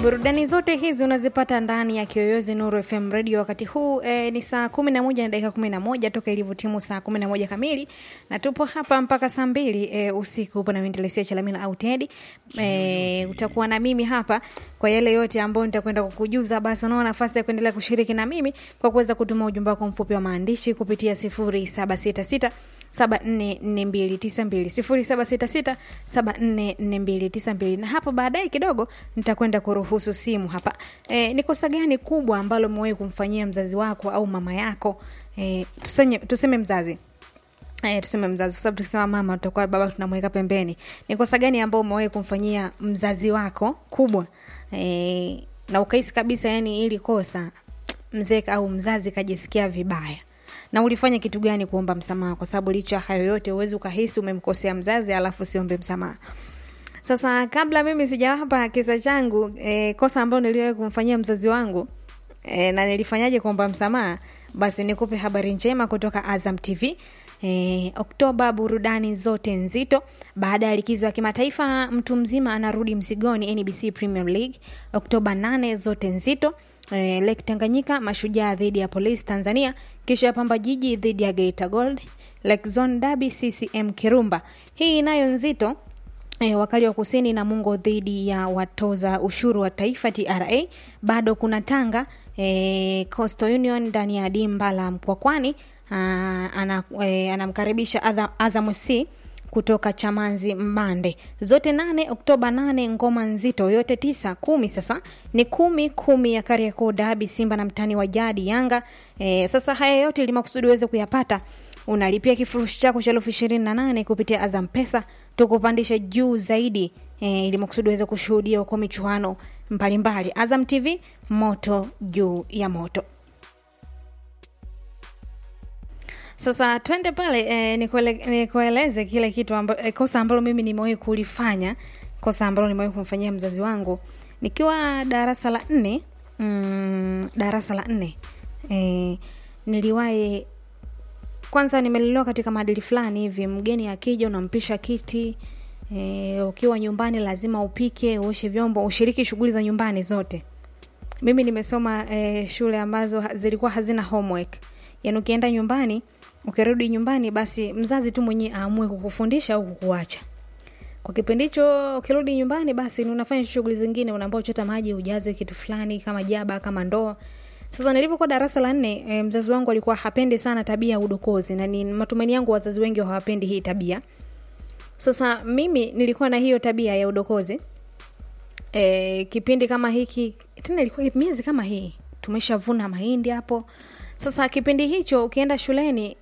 burudani zote hizi unazipata ndani ya kiyoyozi nuru fm radio wakati huu e, ni saa kumi na moja na dakika kumi na moja toka ilivyotimu saa kumi na moja kamili na tupo hapa mpaka saa mbili e, usiku upo na mindelesia chalamila au tedi e, utakuwa na mimi hapa kwa yale yote ambayo nitakwenda kukujuza basi unao nafasi ya kuendelea kushiriki na mimi kwa kuweza kutuma ujumbe wako mfupi wa maandishi kupitia sifuri saba sita sita 744292 na hapo baadaye kidogo nitakwenda kuruhusu simu hapa e, ni kosa gani kubwa ambalo umewahi kumfanyia mzazi wako au mama yako e, tuseme, tuseme mzazi Eh, tuseme mzazi kwa sababu tukisema mama tutakuwa baba tunamweka pembeni ni kosa gani ambao umewahi kumfanyia mzazi wako kubwa e, na ukahisi kabisa yani ili kosa mzee au mzazi kajisikia vibaya na ulifanya kitu gani kuomba msamaha kwa sababu licha ya hayo yote uwezi ukahisi umemkosea mzazi alafu siombe msamaha sasa kabla mimi sijawapa kisa changu e, kosa ambayo niliwahi kumfanyia mzazi wangu e, na nilifanyaje kuomba msamaha basi nikupe habari njema kutoka azam tv E, Oktoba burudani zote nzito. Baada ya likizo ya kimataifa, mtu mzima anarudi mzigoni NBC Premier League. Oktoba 8 zote nzito. E, Lake Tanganyika mashujaa dhidi ya Police Tanzania, kisha Pamba Jiji dhidi ya Geita Gold. Lake Zone Derby CCM Kirumba. Hii inayo nzito E, wakali wa kusini na Mungo dhidi ya watoza ushuru wa taifa TRA. Bado kuna Tanga e, Coastal Union ndani ya dimba la Mkwakwani anamkaribisha ana, e, Azam FC kutoka Chamanzi Mbande. Zote nane Oktoba nane, ngoma nzito yote tisa kumi. Sasa ni kumi kumi ya Kariakoo Dabi, Simba na mtani wa jadi Yanga. E, sasa haya yote ili makusudi uweze kuyapata unalipia kifurushi chako cha elfu ishirini na nane kupitia Azam Pesa, tukupandisha juu zaidi e, ili makusudi uweze kushuhudia huko michuano mbalimbali. Azam TV, moto juu ya moto. Sasa twende pale e, nikueleze kile kitu amba, e, kosa ambalo mimi nimewahi kulifanya, kosa ambalo nimewahi kumfanyia mzazi wangu nikiwa darasa la nne. Mm, darasa la nne e, niliwahi kwanza, nimelelewa katika maadili fulani hivi, mgeni akija unampisha kiti e, ukiwa nyumbani lazima upike, uoshe vyombo, ushiriki shughuli za nyumbani zote. Mimi nimesoma e, shule ambazo zilikuwa hazina homework, yaani ukienda nyumbani ukirudi nyumbani basi mzazi tu mwenyewe aamue kukufundisha au kukuacha. Kwa kipindi hicho ukirudi nyumbani basi unafanya shughuli zingine, unaambiwa chota maji, ujaze kitu fulani kama jaba kama ndoo. Sasa nilipokuwa darasa la nne e, mzazi wangu alikuwa hapendi sana tabia ya udokozi, na ni matumaini yangu wazazi wengi hawapendi hii tabia. Sasa mimi nilikuwa na hiyo tabia ya udokozi e, kipindi kama hiki tena, ilikuwa miezi kama hii tumeshavuna mahindi hapo sasa kipindi hicho ukienda shuleni